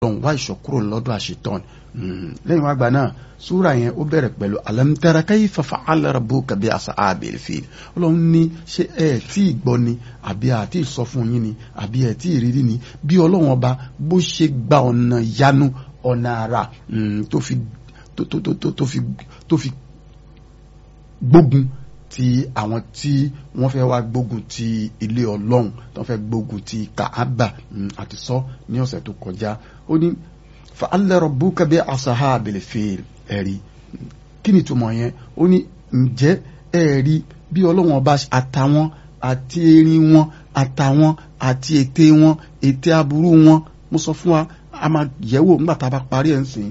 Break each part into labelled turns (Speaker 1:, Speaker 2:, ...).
Speaker 1: ọlọ́run wá ìṣọ̀kúrò lọ́dọ̀ àṣetán lẹ́yìn wá gbà náà súra yẹn ó bẹ̀rẹ̀ pẹ̀lú alam tara kayfa fa'ala rabbuka bi ashabil fil ọlọ́run ní ṣé ẹ tí ì gbọ́ ni àbí àti ìsọ fún yín ni àbí ẹ tí ì rírí ni bí ọlọ́run ọba bó ṣe gba ọ̀nà yanu ọ̀nà àrà tó fi tó fi tó fi gbógun ti àwọn tí wọ́n fẹ́ wá gbógun ti ilé ọlọ́run tó fẹ́ gbógun ti kaaba àti sọ ní ọ̀sẹ̀ tó kọjá ó ní fa'alla rabbuka bi ashabil fil ẹ̀rí kí ni túmọ̀ yẹn ó ní ǹjẹ́ ẹ̀rí bí ọlọ́run ọba àtàwọn àti erin wọn àtàwọn àti ète wọn ète aburú wọn mo sọ fún wa a máa yẹ̀wò nígbà tá a bá parí ẹ̀ ń sìn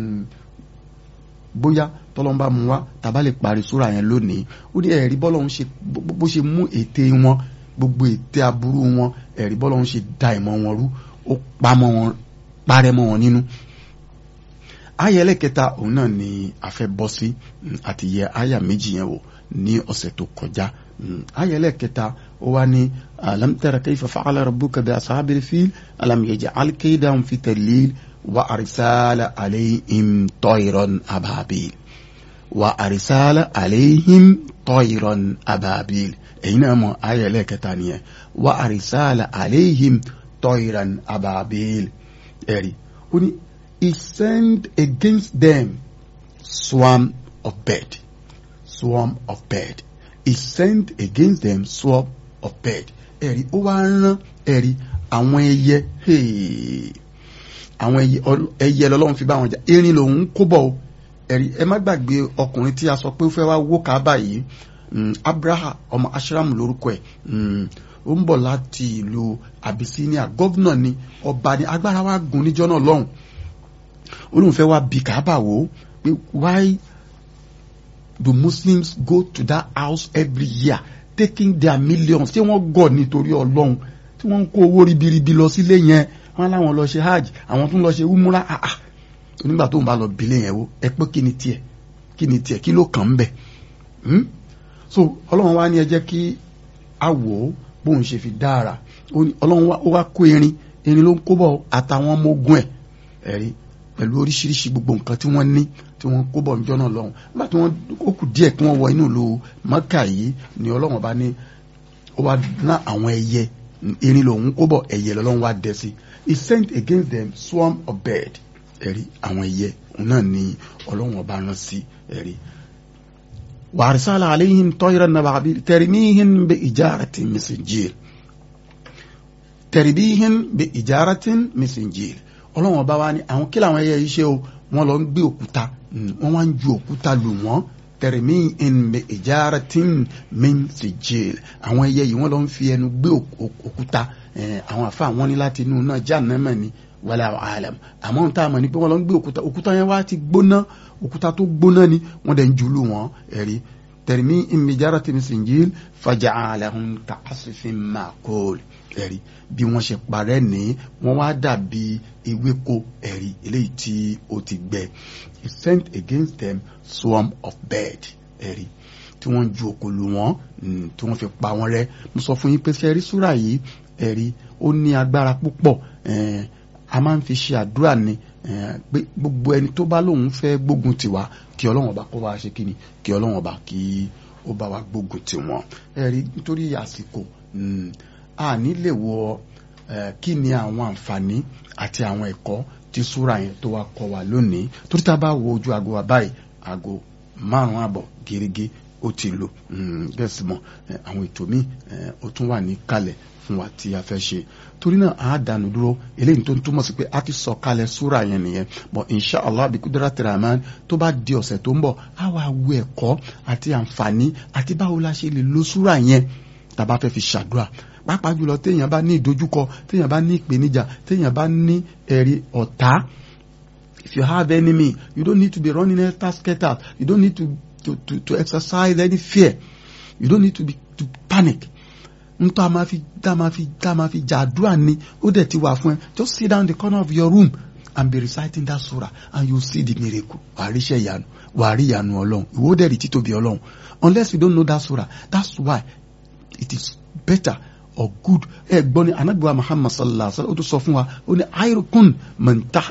Speaker 1: bóyá tọ́lọ́mbà mú wa tàbá lè parí súra yẹn lónìí ó ní ẹ̀rí bọ́lọ́hún ṣe bó ṣe mú ète wọn gbogbo ète aburú wọn ẹ̀rí bọ́lọ́hún ṣe da ìmọ̀ wọn rú ó pamọ́ wọn parẹ́ mọ́ wọn nínú. àyà ẹlẹ́kẹta òun náà ni a fẹ́ bọ́ sí àti yẹ àyà méjì yẹn wò ní ọ̀sẹ̀ tó kọjá àyà ẹlẹ́kẹta ó wá ní alam tara kayfa fa'ala rabbuka bi ashabil fil alam yaj'al kaydahum fi tadlil wa arsala alayhim tayran ababil wa arsala alayhim tayran ababil èyí náà mọ̀ ayé ẹlẹ́kẹta nìyẹn wa arsala alayhim tayran ababil ẹ̀rí ó ní he sent against them swarm of bird swarm of bird he sent against them swarm of bird ẹ̀rí ó wá rán ẹ̀rí àwọn ẹyẹ àwọn ẹyẹ lọ́lọ́run fi bá wọn jà erin lòun kó bọ̀ o ẹ̀rí ẹ má gbàgbé ọkùnrin tí a sọ pé ó fẹ́ wá wó kábà yìí abraha ọmọ ashram lórúkọ ẹ̀ ó ń bọ̀ láti ìlú abyssinia gọ́vnà ni ọba ni agbára wa gùn níjọ́ náà lọ́hùn olóhùn fẹ́ wá bí kábà wò ó pé why do muslims go to that house every year taking their millions tí wọ́n gọ̀ nítorí ọlọ́run tí wọ́n ń kó owó ribiribi lọ sílé yẹn wọ́n láwọn lọ ṣe hajj àwọn tún lọ ṣe umura ah ah onígbà tó ń bá lọ bílẹ̀ yẹn wo ẹ pé kí ni tiẹ̀ kí ni tiẹ̀ kí ló kàn ń bẹ̀ so ọlọ́run wá ní ẹ jẹ́ kí a wò ó bóun ṣe fi dára ọlọ́run ó wá kó erin erin ló ń kó bọ̀ àtàwọn ọmọ ogun ẹ̀ ẹ̀rí pẹ̀lú oríṣiríṣi gbogbo nǹkan tí wọ́n ní tí wọ́n kó bọ̀ níjọ́ náà lọ́hùn nígbà tí wọ́n ó kù díẹ̀ kí wọ́n wọ inú ìlú mọ́kà yìí ni ọlọ́run bá ní ó wá ná àwọn ẹyẹ erin lòun kó bọ̀ ẹyẹ lọ́lọ́run wá dẹ sí he sent against them swarm of bird ẹ̀rí àwọn ẹyẹ òun náà ni ọlọ́run ọba rán sí ẹ̀rí. wàrísàlà àléhìn tọ́yìrà nàbàbí tẹ̀rìmíhìn bẹ ìjáratin mísìnjìl tẹ̀rìmíhìn bẹ ìjáratin mísìnjìl ọlọ́run ọba wa ni àwọn kí làwọn ẹyẹ yìí ṣe o wọ́n lọ ń gbé òkúta wọ́n wá ń ju òkúta lù wọ́n tẹ̀rìmíhìn bẹ ìjáratin mísìnjìl àwọn ẹyẹ yìí wọ́n lọ ń fi ẹnu gbé òkúta àwọn àfa àwọn ní láti inú náà jahannama ni wala alam àmọ́ tá a mọ̀ ní pé wọ́n lọ ń gbé òkúta òkúta yẹn wá ti gbóná òkúta tó gbóná ni wọ́n dẹ̀ ń jùlù wọn ẹ̀rí tẹ̀rìmí ìmìjára tẹ̀mí sìnjìl faja'alahum ka'asfin ma'kul ẹ̀rí bí wọ́n ṣe parẹ́ ní wọ́n wá dàbí ewéko ẹ̀rí eléyìí tí ó ti gbẹ he sent against them swarm of bird ẹ̀rí tí wọ́n ju òkòlù wọn tí wọ́n fi pa wọn rẹ́ mo sọ fún yín pé ṣe súrà yìí ẹ̀rí ó ní agbára púpọ̀ a máa ń fi ṣe àdúrà ni pé gbogbo ẹni tó bá lóun fẹ́ gbógun tiwa kí ọlọ́run ọba kó bá ṣe kí ni kí ọlọ́run ọba kí ó bá wa gbógun tiwọn ẹ̀rí nítorí àsìkò a ní lè wọ kí ni àwọn àǹfààní àti àwọn ẹ̀kọ́ tí súra yẹn tó wá kọ́ wa lónìí torí tá a bá wo ojú aago wa báyìí aago márùn-ún àbọ̀ gẹ́gẹ́ ó ti lò bẹ́ẹ̀ sì mọ̀ àwọn ètò míì ó tún wà ní kalẹ̀ fún wa tí a fẹ́ ṣe torí náà a dànù dúró eléyìí tó ń túmọ̀ sí pé a ti sọ kalẹ̀ súra yẹn nìyẹn but insha allah bí kudrati rahman tó bá di ọ̀sẹ̀ tó ń bọ̀ a wá wo ẹ̀kọ́ àti àǹfààní àti báwo la ṣe lè lo súra yẹn tàbá fẹ́ fi ṣàdúrà pàápàá jùlọ téèyàn bá ní ìdojúkọ téèyàn bá ní ìpèníjà téèyàn bá ní ẹ̀rí ọ̀tá if you have enemy you don't need to be running helter skelter you don't need to to to to exercise any fear you don't need to be to panic ntọ́ a máa fi dá máa fi dá máa fi jàdúrà ni ó dẹ̀ ti wà fún ẹ just sit down in the corner of your room and be reciting that surah and you see the miracle wà á ríṣẹ́ ìyanu wà á rí ìyanu ọlọ́run ìwọ dẹ̀ rí títóbi ọlọ́run unless you don't know that surah that's why it is better or good ẹ gbọ́ ni anabiwa muhammad sallallahu alaihi wa sallam ó tún sọ fún wa ó ní ayrukun man